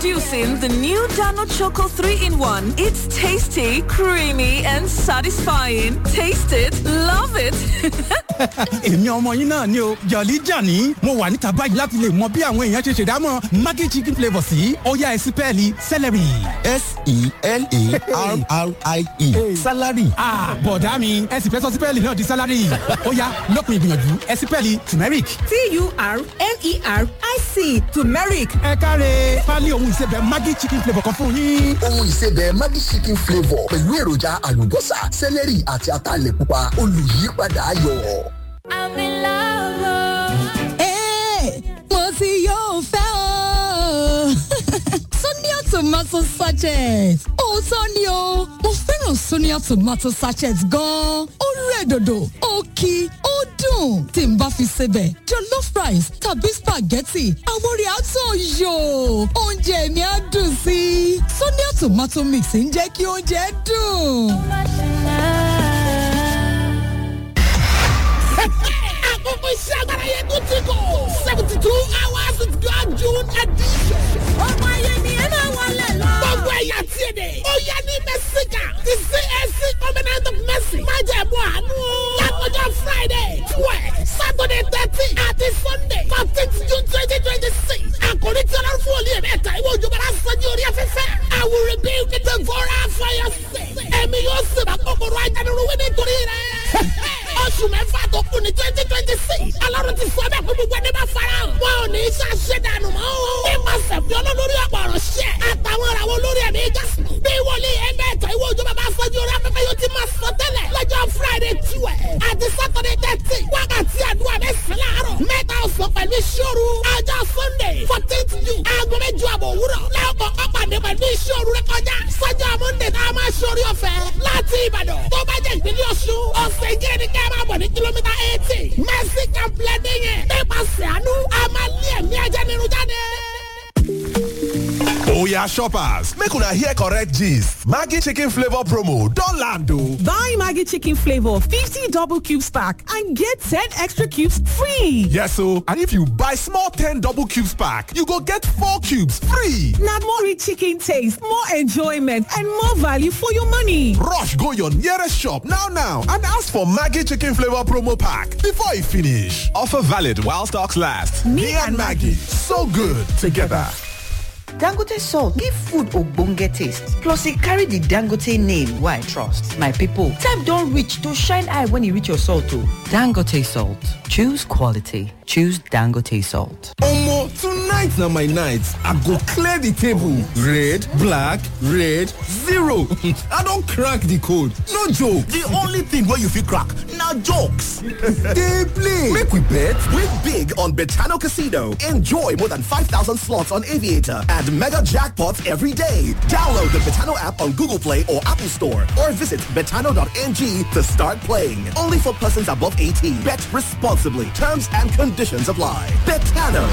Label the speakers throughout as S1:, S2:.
S1: Introducing the new Dano Choco 3 in 1. It's tasty, creamy, and satisfying. Taste it, love it.
S2: èmi ọmọ yín náà ni o jọ̀lí jàní mo wà níta báyìí láti lè mọ bí àwọn èèyàn ṣe ṣèdámọ̀ maggi chicken flavour sí ọ̀yá ẹ̀sìpẹ́ẹ̀lì celery.
S3: s-e-l-a-r-r-i-e salary.
S2: bọ̀dá mi ẹ̀sìn fẹ́ sọ sípẹ́ẹ̀lì náà di salary ọ̀yá lópin ìgbìyànjú ẹ̀sìpẹ́ẹ̀lì turmeric.
S4: t-u-r-m-e-r-i-c turmeric
S2: ẹ káre pálí ohun ìsebẹ̀ maggi chicken flavour kan fún yín.
S5: ohun ìsebẹ̀ Maggi chicken flavour pẹ̀lú èròjà àlùbọ́sà sẹ́lẹ̀rì àti ataalẹ̀ pupa olùyípadà ayọ̀.
S6: I'm in love.
S7: mo ti yóò fẹ́ o. Sonia tomato sachet. Òótọ́ ni o, mo fẹ́ràn Sonia tomato sachet gan-an. Ó rẹ̀ dòdò, ó kí, ó dùn. Tí n bá fi sebẹ̀, jollof rice tàbí spaghetti, àwọn orí àtọ̀ yò. Oúnjẹ mi á dùn sí i. Sonia tomato mix ń jẹ́ kí oúnjẹ dùn.
S8: àkókò iṣẹ́ agbára yẹn tó ti kọ̀ seventy two hours of God June edition. ọmọ ayé ni ẹ máa wọlé lọ. gbogbo ẹ̀yà tí ì dé. ó yẹ ní mẹ́síkà ti CAC covenant of mercy. má jẹ́ mú àánú. lákòjọ Friday twelve Saturday thirteen àti Sunday fourteenth June twenty twenty six. àkòrí tí ọlọ́run fún olè mẹ́ta ìwé òjòbára sọ́jú orí afẹ́fẹ́. I will rebuild the devourer for your sake. ẹ̀mí yóò sèbà kòkòrò ajánirúwé nítorí rẹ̀ oṣù mẹ́fà tó kù ní twenty twenty six ọlọ́run ti sọ bẹ́ẹ̀ fún gbogbo ẹni bá fara hàn wọn ò ní í ṣàṣẹ dànù mọ́ o. nípasẹ̀ fi olólórí ọ̀pọ̀ ọ̀rọ̀ ṣẹ́ àtàwọn ìràwọ̀ olórí ẹ̀mí jásùn bí wòlíì ẹgbẹ́ ẹ̀tọ́ ìwé òjò bàbá afọ́jú orí afẹ́fẹ́ yóò ti máa sọ tẹ́lẹ̀ lọ́jọ́ friday tiwẹ̀ àti saturday thirty wákàtí àdúrà mẹ́sàn-án láàárọ̀ mẹ́ta ọ̀sán pẹ̀lú ìṣòro ọjọ́ sunday fourteenth june aago mẹ́jọ àbọ̀ òwúrọ̀ lẹ́ọ̀kọ̀ ọ̀pàdé pẹ̀lú ìṣòro rẹ kọjá sọ́jọ́ monday tá a máa ṣorí ọ̀fẹ́ láti ìbàdàn tó bá jẹ́ ìpínlẹ̀ ọ̀ṣun ọ̀sẹ̀ ìjẹ́ ni ká máa bọ̀ ní kìlómítà eighty mercy complex yẹn nípasẹ̀ àánú a máa lé ẹ̀mí ajánirun jáde.
S9: Oya shoppers, make una hear correct gist. Maggi chicken flavor promo don land o.
S4: buy maggi chicken flavour fifty double cubes pack and get ten extra cubes free.
S9: Yes o, and if you buy small 10 double cubes pack, you go get 4 cubes free.
S4: na more rich chicken taste more enjoyment and more value for your money.
S9: Rush go your nearest shop now now and ask for Maggi chicken flavor promo pack before e finish. Offer valid while stocks last. Me, and Maggie, so good together.
S10: Dangote salt give food ogbonge taste. Plus e carry the Dangote name wey I trust. My people, time don reach to shine eye when e reach your salt o. Dangote salt. Choose quality. Choose Dangote salt.
S3: Omo, tonight na my night. I go clear the table. Red, black, red, zero. I don crack the code. No joke.
S11: The only thing wey you fit crack na jokes.
S3: Dey play.
S11: Make we bet. Win big on Betano Casino. Enjoy more than 5,000 slots on Aviator and mega jackpots every day. Download the Betano app on Google Play or Apple Store or visit betano.ng to start playing. Only for persons above 18. Bet responsibly. Terms and conditions apply. Betano.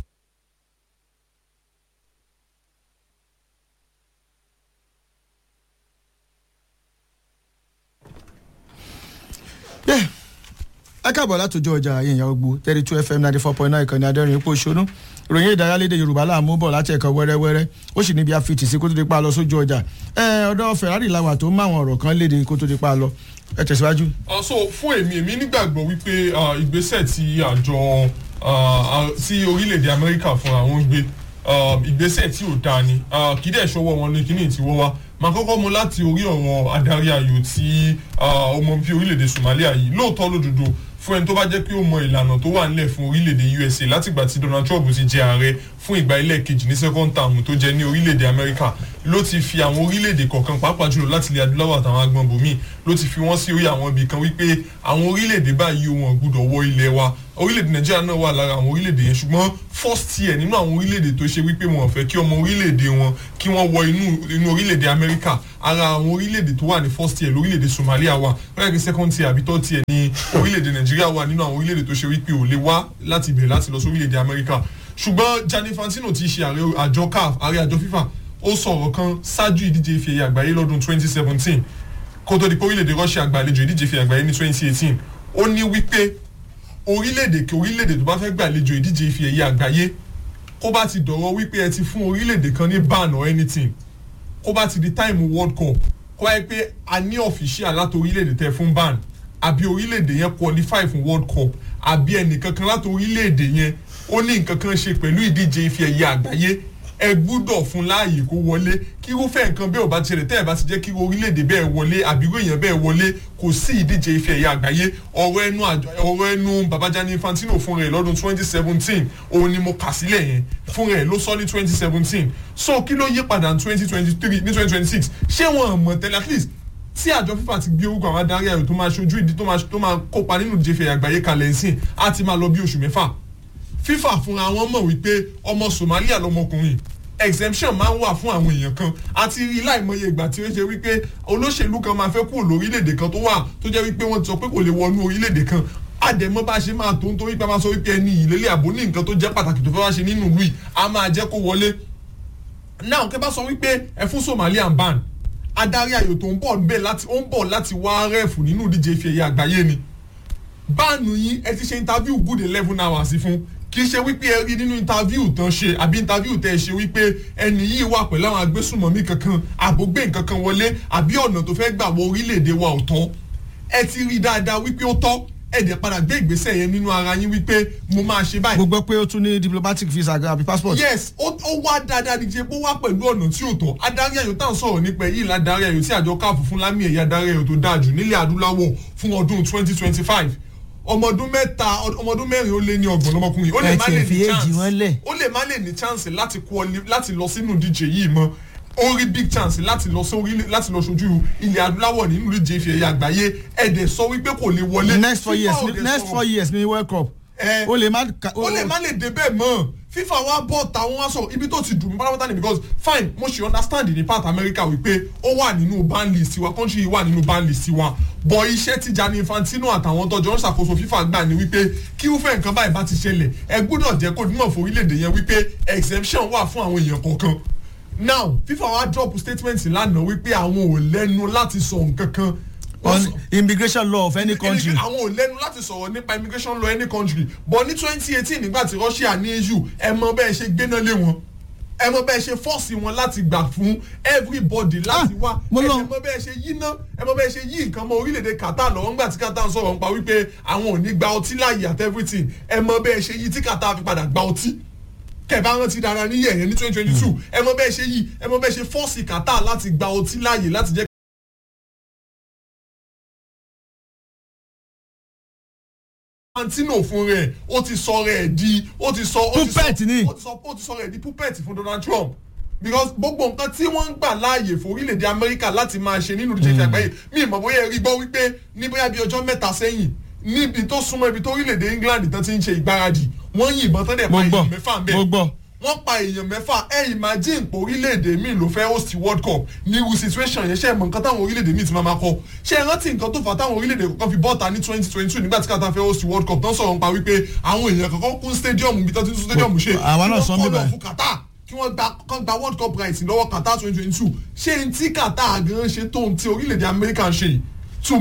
S12: ẹ káàbọ̀ látòjọ́ ọjà yẹn gbogbo thirty two fm ninety four point nine ìkànnì adẹ́rìn ipò ṣonú ìròyìn ìdárayá lédè yorùbá láàmú bọ̀ láti ẹ̀kọ́ wẹ́rẹ́wẹ́rẹ́ ó sì níbi àfitì sí kó tó di pa lọ sójú ọjà ẹ ọ̀dọ̀ ferrari làwà tó má àwọn ọ̀rọ̀ kan léde kó tó di pa lọ ẹ tẹ̀síwájú.
S13: so fún èmi èmi nígbàgbọ́ wípé ah, ìgbésẹ̀ tí àjọ ah, ah, tí orílẹ̀-èdè amẹ́ríkà fúnra wọn gbé ah, ìgbésẹ̀ tí ò dáa ni Ah, kì í dẹ̀ ṣọwọ́ wọn ní kíní tí wọ́n wá máa kọ́kọ́ mu láti orí ọ̀rọ̀ adarí ayò tí ah, ọmọ bíi orílẹ̀-èdè somalia yìí lóòótọ́ lódodo fún ẹni tó bá jẹ́ pé ó mọ ìlànà tó wà nílẹ̀ fún orílẹ̀-èdè usa látìgbà tí donald trump ti jẹ ààrẹ fún ìgbà ilẹ̀ kejì ní second term tó jẹ ní orílẹ̀-èdè amẹ́ríkà ló ti fi àwọn orílẹ̀-èdè kọ̀ọ̀kan pàápàá jùlọ láti ilẹ̀ adúláwọ̀ àtàwọn agbọ̀n bòmíì ló ti fi wọ́n sí orí àwọn ibì kan wípé àwọn orílẹ̀-èdè báyìí wọn gbúdọ̀ wọ ilẹ̀ wa orílẹ̀-èdè nàìjíríà náà wà lára àwọn orílẹ̀-èdè yẹn ṣùgbọ́n first year nínú àwọn orílẹ̀-èdè tó ṣe wípé wọn ò fẹ́ kí ọmọ orílẹ̀-èdè wọn kí wọ́n wọ inú inú orílẹ̀-èdè amẹ́ríkà ara àwọn orílẹ̀-èdè tó wà ní first year lórílẹ̀-èdè somalia wà bẹ́ẹ̀ kí second tier àbí third tier ní orílẹ̀-èdè nàìjíríà wà nínú àwọn orílẹ̀-èdè tó ṣe wípé ò lè wá láti bẹ̀rẹ̀ láti lọ sí orílẹ̀-èdè amẹ́ríkà ṣùgbọ́n gianni fantino ti ṣe ààrẹ àjọ caf ààrẹ àjọ fifa ó sọ̀rọ̀ kan ṣáájú ìdíje ife ẹ̀yẹ àgbáyé lọ́dún 2017 kó tó di pé orílẹ̀-èdè russia gbàlejò ìdíje ife ẹ̀yẹ àgbáyé ní 2018 ó ní wípé orílẹ̀-èdè kí orílẹ̀-èdè tó bá fẹ́ gbàlejò ìdíje ife ẹ̀yẹ àgbáyé kó bá ti dọ̀rọ̀ wípé ẹ ti fún orílẹ̀-èdè kan ní ban or anything kó bá ti di time world cup kó wáyé pé a ní official láti orílẹ̀-èdè tẹ fún ban àbí orílẹ̀-èdè yẹn qualify fún world cup àbí ẹnìkankan láti orílẹ̀-èdè yẹn ó ní nǹkan kan ṣe pẹ̀lú ìdíje ife ẹ̀yẹ àgbáyé ẹ gbúdọ̀ fún láàyè kó wọlé kí irúfẹ́ nǹkan bẹ́ẹ̀ ò bá ti ṣẹlẹ̀ tẹ́ ẹ̀ bá ti jẹ́ kí orílẹ̀-èdè bẹ́ẹ̀ wọlé àbí irú èèyàn bẹ́ẹ̀ wọlé kò sí ìdíje ife ẹ̀yẹ àgbáyé ọ̀rọ̀ ẹnu ọ̀rọ̀ ẹnu babajani infantino fún rẹ̀ lọ́dún twenty seventeen òun ni mo kà sílẹ̀ yẹn fún rẹ̀ ló sọ ní twenty seventeen so kí ló yí padà ní twenty twenty three ní twenty twenty six ṣé wọn mọ̀ tẹ́lẹ̀ at least tí àjọ fífa ti gbé orúkọ àwọn adarí ayò tó máa ṣojú ìdí tó máa kópa nínú ìdíje ife ẹ̀yẹ àgbáyé kalẹ̀ ńsìn á ti máa lọ bí oṣù mẹ́fà fífà fúnra wọn mọ̀ wípé ọmọ somalia lọmọkùnrin exemption máa ń wà fún àwọn èèyàn kan àti rí láìmọye ìgbà tí ó ṣe wípé olóṣèlú kan máa fẹ́ kúrò lórílẹ̀‐èdè kan tó wà tó jẹ́ wípé wọ́n ti sọ pé kò lè wọnú orílẹ̀‐èdè kan àdèmọ́ bá ṣe máa tó ń torí pé a máa sọ wípé ẹni ìlélẹ̀ àbò ní nǹkan tó jẹ́ pàtàkì tó fẹ́ wá ṣe nínú ìlú yìí a máa jẹ́ kó wọlé náà kẹ́ bá sọ wípé ẹ fún somalian ban adarí ayò tó ń bọ̀ bẹ́ẹ̀ láti ó ń bọ̀ láti wá rẹ́ẹ̀fù nínú ìdíje ife ẹ̀yẹ àgbáyé ni báànù yín ẹ ti ṣe interview good eleven hours fún kì í ṣe wípé ẹ rí nínú interview tán ṣe àbí interview tẹ ẹ ṣe wípé ẹni yìí wà pẹ̀lú àwọn agbésùnmọ̀mí kankan àbògbé nǹkan kan wọlé àbí ọ̀nà tó fẹ́ gbà wọ orílẹ̀-èdè wa ò tọ́ ẹ ti rí dáadáa wípé ó tọ́ ẹ dẹ̀ padà gbé ìgbésẹ̀ yẹn nínú ara yín wípé mo máa ṣe báyìí.
S12: mo gbọ́ pé ó tún ní diplomatic visa àbí passport.
S13: yes ó wá dáadáa ní jẹ́ pé ó wá pẹ̀lú ọ̀nà tí ò tọ́ adarí ayò tá à ń sọ̀rọ̀ nípa èyí ládàrí ayò tí àjọ káàfù fún lámì ẹ̀yà adarí ayò tó dáa jù nílẹ̀ adúláwọ̀ fún ọdún twenty twenty five ọmọdún mẹ́ta ọmọdún mẹ́rin ó lé ní ọgbọ̀n lọ́mọkùnrin ó lè má lè ní chance ó lè má lè ní chance láti quali láti lọ sínú díje yìí mọ́ ó rí big chance láti lọ sórí láti lọ sojú ilẹ̀ adúláwọ̀ nínú ìdíje ìfẹ́ ẹ̀yà àgbáyé ẹ̀dẹ̀ sọ wípé kò lè wọlé.
S12: next four years next four years ni world cup ó lè má.
S13: ó lè má lè débẹ̀ mọ́ fífa wa bọ̀ táwọn wá sọ ibi tó ti dùn mí pátápátá ni because fine mo ṣe understand ní part america wípé ó wà nínú ban list wa country yìí wà nínú ban list wa bọ̀ iṣẹ́ tí Gianni Infantino àtàwọn tọ́jọ́ ń ṣàkóso fífa gbà ní wípé kí irúfẹ́ nǹkan báyìí bá ti ṣẹlẹ̀ ẹ gbọ́dọ̀ jẹ́ kó dúnmọ̀ fún orílẹ̀-èdè yẹn wípé exemption wà fún àwọn èèyàn kọ̀ọ̀kan now fífa wa drop statement lánàá wípé àwọn ò lẹ́nu láti sọ nǹkan kan
S12: on immigration law of any country.
S13: àwọn ò lẹ́nu láti sọ̀rọ̀ nípa immigration law any country but ní twenty eighteen nígbà tí Russia ní EU ẹ mọ bẹ́ẹ̀ ṣe gbéná lé wọn ẹ mọ bẹ́ẹ̀ ṣe fọ́ọ̀sì wọn láti gbà fún everybody láti wá ẹ mọ bẹ́ẹ̀ ṣe yí ná ẹ mọ bẹ́ẹ̀ ṣe yí nǹkan mọ orílẹ̀-èdè Qatar lọ́wọ́ ńgbà tí Qatar ń sọ̀rọ̀ nípa wípé àwọn ò ní gba ọtí láàyè at everything ẹ mọ bẹ́ẹ̀ ṣe yí tí Qatar fi padà gba ọtí kẹ̀bá rántí dára ní yẹ̀yẹ́ ní twenty twenty two ẹ mọ bẹ́ẹ̀ ṣe yí ẹ mọ bẹ́ẹ̀ ṣe fọ́ọ̀sì Qatar láti gba ọtí láàyè láti jẹ́ Infantino fún rẹ̀ ó ti sọ rẹ̀ di ó ti sọ
S12: puppet ni
S13: ó ti sọ ó ti sọ rẹ̀ di puppet fún Donald Trump because gbogbo nǹkan tí wọ́n ń gbà láàyè fún orílẹ̀-èdè Amẹ́ríkà láti máa ṣe nínú ìdíje àgbáyé mi ìmọ̀ bóyá ẹ rí gbọ́ wípé ní bóyá bí ọjọ́ mẹ́ta sẹ́yìn níbi tó súnmọ́ ibi tó orílẹ̀-èdè England tán ti ń ṣe ìgbáradì wọ́n yìnbọn tán dẹ̀ pa èèyàn mẹ́fà ń bẹ̀
S12: mo gbọ́
S13: wọ́n pa èèyàn mẹ́fà ẹ imagine pé orílẹ̀-èdè míì ló fẹ́ host world cup ní irú situation yẹn ṣe é mọ̀ nǹkan táwọn orílẹ̀-èdè míì ti máa ma kọ́ ṣé ẹ rántí nǹkan tó fà táwọn orílẹ̀-èdè kọ̀ọ̀kan fi bọ́ta ní twenty twenty two nígbà tí kàtà fẹ́ host world cup tán sọ̀rọ̀ nípa wípé àwọn èèyàn kankan kún stadium bí tán ti tún stadium ṣe
S12: àwa náà sọ
S13: kí wọ́n kọ́ lọ fún Qatar kí wọ́n gba kán gba world cup rights lọ́wọ́ Qatar twenty twenty two ṣé n tí Qatar gan ṣe tó n tí orílẹ̀-èdè Amẹ́ríkà ń ṣe yìí to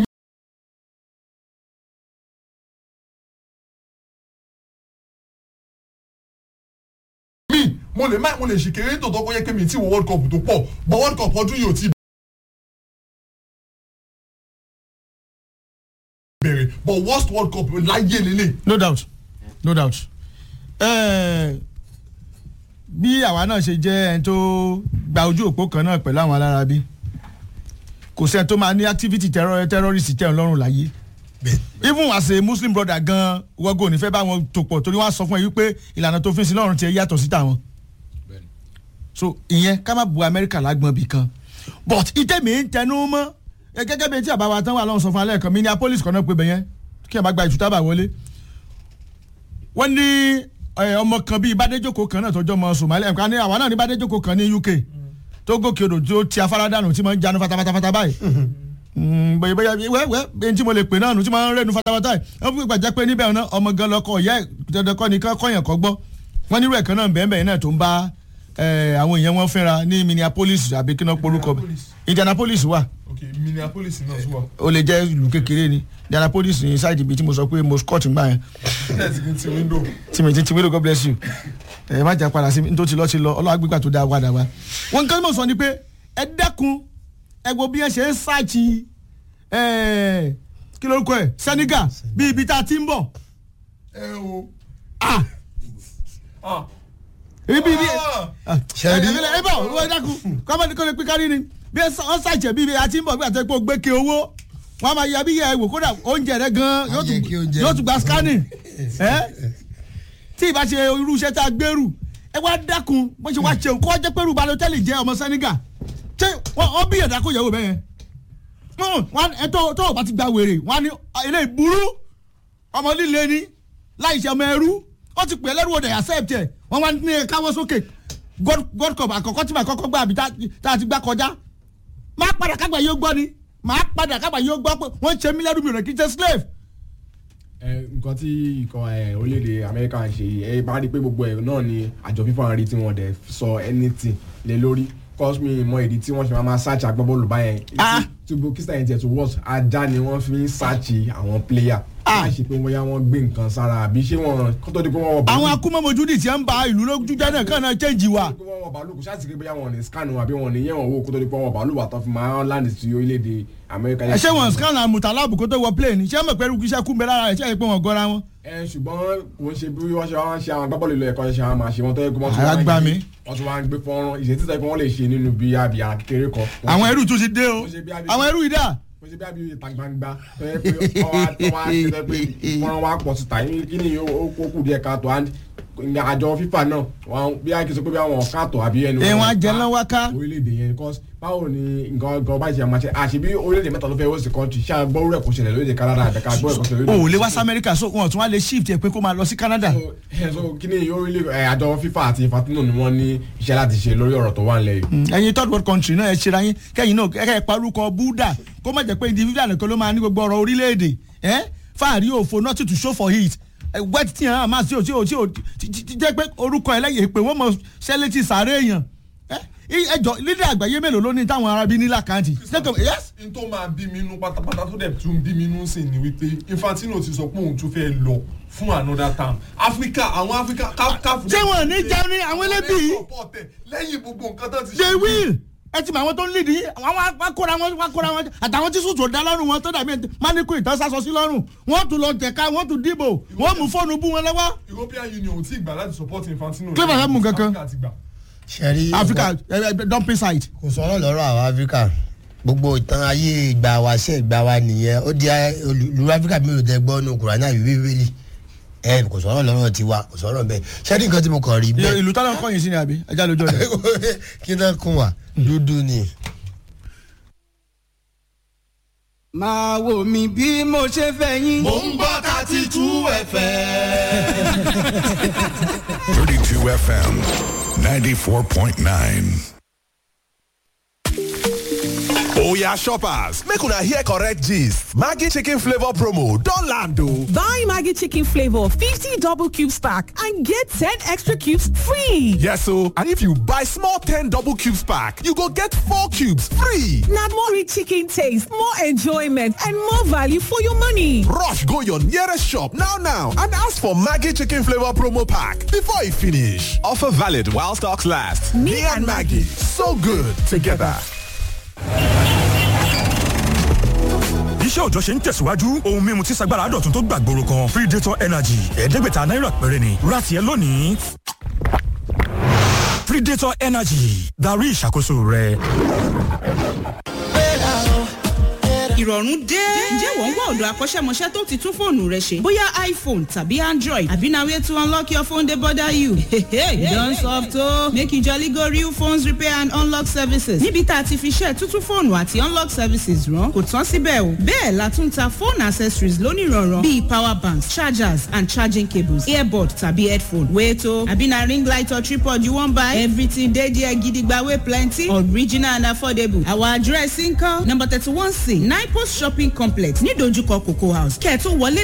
S13: mo lè má mo lè ṣì kéré tòótọ́ kó yẹ pé mi ti wo world cup tó pọ̀ but world cup ọdún yìí ò ti bẹ̀rẹ̀ but worst world cup láyé lélẹ̀.
S12: no doubt no doubt bí àwa náà ṣe jẹ́ ẹni tó gba ojú òpó kan náà pẹ̀lú àwọn alára bí kò sẹ́ni tó máa ní activity terrorist tẹ̀ ń lọ́rùn láyé even as a muslim brother gan wọ́gò nífẹ̀ẹ́ bá wọn tó pọ̀ torí wọ́n á sọ fún ẹ wípé ìlànà tó fi sí lọ́rùn tiẹ̀ yàtọ̀ sí tàwọn so ìyẹn ká má bu amẹ́ríkà lágbọ̀n bì kan but ìtẹ̀mí ń tẹnu mọ́ gẹ́gẹ́ bí etí àbáwá tán wà lọ́wọ́ sọ fún alẹ́ kan minneapolis kan náà pé bẹ̀yẹn kí ẹ bá gba ìtútàbà wọlé wọ́n ní ọmọ kan bíi bádéjoko kan náà tọjọ́ ọmọ somalia nǹkan ní àwa náà ní bádéjoko kan ní uk tó gòkè odò tó ti afárá dànù tí mo ń janu fatafata báyìí bóyá bóyá wẹ́wẹ́ ẹni tí mo lè pè náà nù tí mo ń rẹ́nu fatafata yìí wọ́n fún ìgbàjẹ́ pé níbẹ̀ náà ọmọ gan lọkọ ìyá ẹ̀ dandan kọ́ ni kọ́yàn kọ́ gbọ́ wọ́n nírú ẹ̀ kan náà bẹ́ẹ̀ bẹ́ẹ̀ náà tó ń bá ẹ, àwọn èèyàn wọn fẹ́ra ní minneapolis àbí kí náà porúkọ bẹ̀ indianapolis wà
S13: ok minneapolis náà tún wà.
S12: ó lè jẹ́ ìlú kékeré ni indianapolis ní sáìdì ibi tí mo sọ pé mo scott ń gbà yẹn
S13: ẹ ti kí n ti window.
S12: tí mi ti ti wílò god bless you ẹ má jà padà sí mi nítorí lọ ti lọ ọlọ́wà gbígbà tó dáa padà wá. wọn nǹkan tí mo sọ ni pé ẹ dẹ́kun ẹ gbọ́ bí ẹ ṣe ń ṣáàtì ẹ kí lórúkọ ẹ senegal bí ibi tá a ti ń bọ̀.
S13: ẹ o.
S12: ah
S13: ah
S12: ibi ibi
S14: Ṣẹ́rí.
S12: ẹ bọ̀ wọ́n dákun kọ́mọ́ni kò lè pín kárí ni bí ẹ sọ- wọ́n ṣàjẹ́ bí ibi a ti ń bọ̀ bí àti pé o gbé ke owó wọ́n á máa ya bí yẹ wò kódà oúnjẹ rẹ gan yóò tún-
S14: kí oúnjẹ-
S12: yóò tún gba scanning ẹ tí ìbá ṣe irú iṣẹ́ tá a gbèrú ẹ wá dákun bó ṣe wá ṣeun kó jẹ́ pé rúbà lọ́tẹ́lì jẹ́ ọmọ senegal ṣé wọ́n wọ́n bí ẹ̀dá kó yẹ̀wò bẹ́ẹ̀ yẹn Wọ́n- wọ́n ẹ tó tó o bá ti gba wèrè wọ́n á ní ilé ìburú ọmọ líle ni láì ṣe ọmọ ẹrú wọ́n ti pè é lẹ́rú ọ̀dẹ̀ accept ẹ̀ wọ́n wá ní káwọ́ sókè god God cup àkọ́kọ́ tí màá kọ́kọ́ gbà àbí tá tá a ti gbà kọjá máa padà kágbà yóò gbọ́ ni máa padà kágbà yóò gbọ́ pé wọ́n ń ṣe mí lẹ́rú mi rẹ̀ kí n ṣe slave.
S15: ẹ nǹkan tí ikọ̀ ẹ orílẹ̀-èdè amẹ́ríkà ń ṣe yìí, ẹ bá rí i pé gbogbo ẹ̀ náà ni àjọ fífa ń rí tí wọ́n dẹ̀ sọ anything lé lórí cause me mọ ìdí tí wọ́n ṣe máa máa search agbábọ́ọ̀lù báyẹn tubu kí sáyẹn tiẹ̀ tó worse ajá ni wọ́n fi ń search àwọn player láì ṣe pé bóyá wọ́n gbé nǹkan sára àbí ṣé wọ́n kó tó di pé wọ́n wọ
S12: àwọn akúmọ̀mọ́júdì tí ń ba ìlú lójú jẹ́ náà kàn náà change wa.
S15: pé wọ́n wọ bàálù kò ṣáà sì pé bóyá wọn ní scan wọn àbí wọn ní yẹ̀wọ̀n wò kó tó di pé wọ́n wọ bàálù wà tó fi máa ń land sí orílẹ̀-èdè amẹ́ríkà.
S12: ẹ ṣé wọn scan àmùtàláàbù kó tó wọ plane ṣé mọ̀ pé iṣẹ́ kú ń bẹ lára rẹ̀ ṣé ẹ pé wọn gọ́ra wọn.
S15: ẹ ṣùgbọ́n kò ń ṣe bí wọ́n ṣe wá ń ṣe àwọn agbábọ́ọ̀lù ilé ẹ̀kọ́ ṣe àwọn máa ṣe wọ́n tó yẹ kó wọ́n tún wá ń
S12: Àgbà
S15: gbé-
S12: mi.
S15: wọ́n tún wá ń gbé fọ́nrán ìṣe títà pé wọ́n lè ṣe nínú bí àbí àwọn kékeré kan.
S12: àwọn ẹrú tún ti dé o àwọn ẹrú yìí dà.
S15: mo ṣe bí àbí ìta gbangba tó yẹ pé ọwọ́ àtọwọ́ àti tó yẹ pé fọ́nrán wa pọ̀ síta yín kí ni ó kó kù díẹ̀ káàtó and ní àjọ fífà náà wọn bí a kì í sọ pé bí àwọn káàtó àbí ẹnu
S12: ẹ wọn jẹ lọ́wọ́ ká.
S15: orílẹ̀-èdè yẹn because báwo ni nǹkan nǹkan bá ṣe máa ṣe àṣebí orílẹ̀-èdè mẹ́ta ló fẹ́ wọ́n sì kọ́ńtì ṣáà gbọ́rú ẹ̀ kò ṣẹlẹ̀ lóde Canada àbẹ̀ká gbọ́ ẹ̀ kò ṣẹlẹ̀ lóde
S12: o ò lè wá sí amẹ́ríkà so wọn tún wá lè shift ẹ pé kó máa lọ sí canada.
S15: ẹ so kí ni orílẹ̀ ẹ àjọ fífa àti infantino ni wọ́n ní iṣẹ́ láti ṣe lórí ọ̀rọ̀ tó wà nílẹ̀ yìí.
S12: ẹyin third world country náà ẹ ṣera yín kẹyìn náà kẹ ẹ parúkọ buddha kó má jẹ pé individual nìkan ló máa ní gbogbo ọrọ orílẹ̀-èdè ẹ fáàrí òfo not to show for it ẹ wet tí hàn máa tí o tí o tí o ti ti jẹ́ pé orúkọ ẹlẹ́yìn pé wọ́n mọ sẹ́lẹ̀tì sàárẹ̀ èèyàn ẹ ẹjọ lílẹ̀ àgbáyé mélòó ló ní táwọn arábí ní làkàntì. yes
S13: n tó máa bí mi nú pátápátá tó dẹ̀ tún bí mi nú sí ni wípé infantino ti sọ pé òun tún fẹ́ lọ fún another term africa àwọn africa káfù.
S12: ṣé wọn ò ní jẹun ní àwọn ẹlẹ́bí
S13: lẹ́yìn gbogbo nǹkan tó ti ṣe.
S12: they will ẹ ti mọ àwọn tó ń lead yìí àwọn wá kóra wọn wá kóra wọn àtàwọn tí sùtò dá lọ́rùn wọn tó dàbí máníkù ìtàn sásọ sí lọ́rùn wọ́n tún lọ jẹ̀ka wọ́n tún dìbò wọ́n mú fóònù bú wọn lọ́wọ́.
S13: european union ò tí ì gbà láti support infantino.
S12: Clever fẹ́ mú kankan.
S13: Africa ti gbà.
S14: ṣẹ́rí
S12: africa ẹ, ẹ, dumping site.
S14: kò sọ̀rọ̀ lọ́rọ̀ àwọn áfíríkà gbogbo ìtàn ayé ìgbà wa ṣe ìgbà wa nìyẹn ó di olú áfíríkà mi ò tẹ gbọ́ ní kùránì àbí bíbélì ẹ kò sọ̀rọ̀ lọ́rọ̀ tiwa kò sọ̀rọ̀ bẹ́ẹ̀ ṣẹ́rí nǹkan tí mo kàn rí bẹ́ẹ̀
S12: ìlú tálọ̀ kọ́yìn sí ni àbí ẹja lójú ọ̀dẹ.
S14: kí náà kún wa dúdú ni.
S16: máa wò mí bí mo ṣe fẹ́ yín.
S17: Mo ń gbọ́ thirty two FM.
S18: 32 FM 94.9.
S9: Oya shoppers, make una hear correct gist. Maggi chicken flavor promo don land o.
S4: Buy Maggie Chicken Flavor 50 double cubes pack and get 10 extra cubes free.
S9: Yes o, and if you buy small 10 double cubes pack, you go get 4 cubes free.
S4: Now more rich chicken taste, more enjoyment, and more value for your money.
S9: Rush go your nearest shop now now and ask for Maggi chicken flavor promo pack before e finish. Offer valid while stocks last. Me, and Maggie, so good together.
S19: iṣẹ́ òòjọ́ ṣe ń tẹ̀síwájú ohun mímu tí sagbára dọ̀tun tó gbàgbóró kan predator energy ẹ̀ẹ́dẹ́gbẹ̀ta náírà péré ni ra tiẹ̀ lónìí. predator energy darí ìṣàkóso rẹ.
S20: ìrọ̀rùn dé. ǹjẹ́ wọ́n ń wá ọ̀dọ̀ akọ́ṣẹ́mọṣẹ́ tó ti tún fóònù rẹ ṣe? bóyá iphone tàbí android àbí na way to unlock your phone dey bother you. you don soft o. make you jolly go real phones repair and unlock services. níbi tá a ti fi ṣe tuntun fóònù àti unlock services rán kò tán síbẹ̀ o. bẹ́ẹ̀ la tún ta phone accessories lónìrànràn bíi power banks chargers and charging cables earbud tàbí headphone. wait o àbí na ring light or tripod you wan buy? everything dey there gidigba wey plenty original and affordable. our address nkan number thirty one c nine post shopping complex ní dojúkọ cocoa house kẹ́ẹ̀ tó wọlé